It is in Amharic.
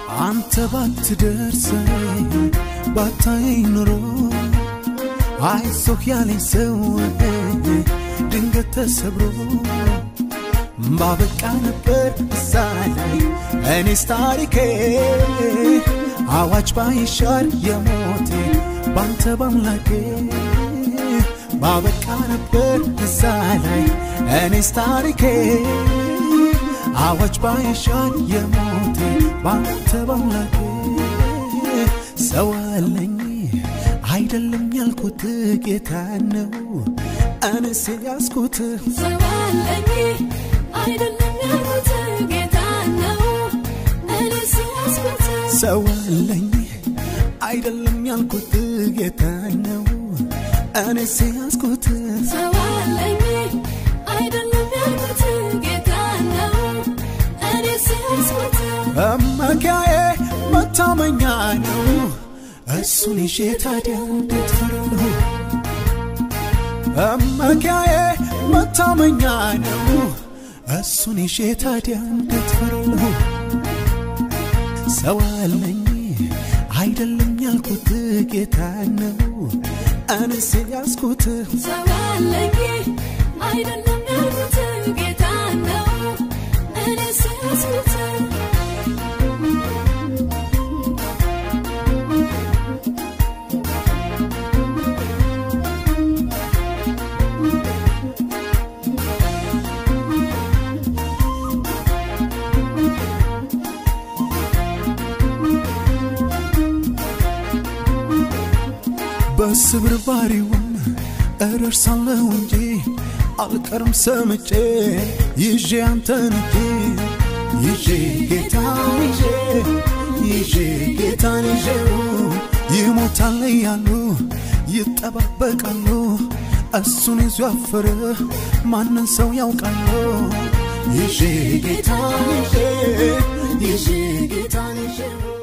አንተ ባትደርሰኝ ባታየኝ ኑሮ አይዞህ ያለኝ ሰው ድንገት ተሰብሮ ባበቃ ነበር እዛ ላይ እኔስ ታሪኬ አዋጅ ባይሻር የሞቴ ባንተ ባምላኬ ባበቃ ነበር እዛ ላይ እኔስ ታሪኬ አዋጅ ባይሻር የሞቴ ባንተ ባምላኬ ሰው አለኝ አይደለም ያልኩት ጌታ ነው እኔስ ያስኩት ሰው አለኝ አይደለም ያልኩት ጌታ ነው እኔስ ያስኩት ሰው አለኝ አይደለም ያልኩት ጌታ ነው እኔስ ያስኩት ሰው አለኝ አይደለም ያልኩት ጌታ ነው እኔስ ያስኩት መመኪያዬ መታመኛ ነው እሱን ይዤ ታዲያ እንዴት ፈራለሁ መመኪያዬ መታመኛ ነው እሱን ይዤ ታዲያ እንዴት ፈራለሁ ሰው አለኝ አይደለም ያልኩት ጌታ ነው እኔስ ያስኩት ሰው አለኝ አይደለም ያልኩት ጌታ ነው እኔስ ያስኩት በስብርባሪውም እደርሳለሁ እንጂ አልቀርም ሰምጬ ይዤ አንተን እጄ ይዤ ጌታን ይዤ ይዤ ጌታን ይዤው ይሞታል እያሉ ይጠባበቃሉ እሱን ይዞ ያፈረ ማንን ሰው ያውቃሉ ይዤ ጌታን ይዤ ይዤ ጌታን ይዤው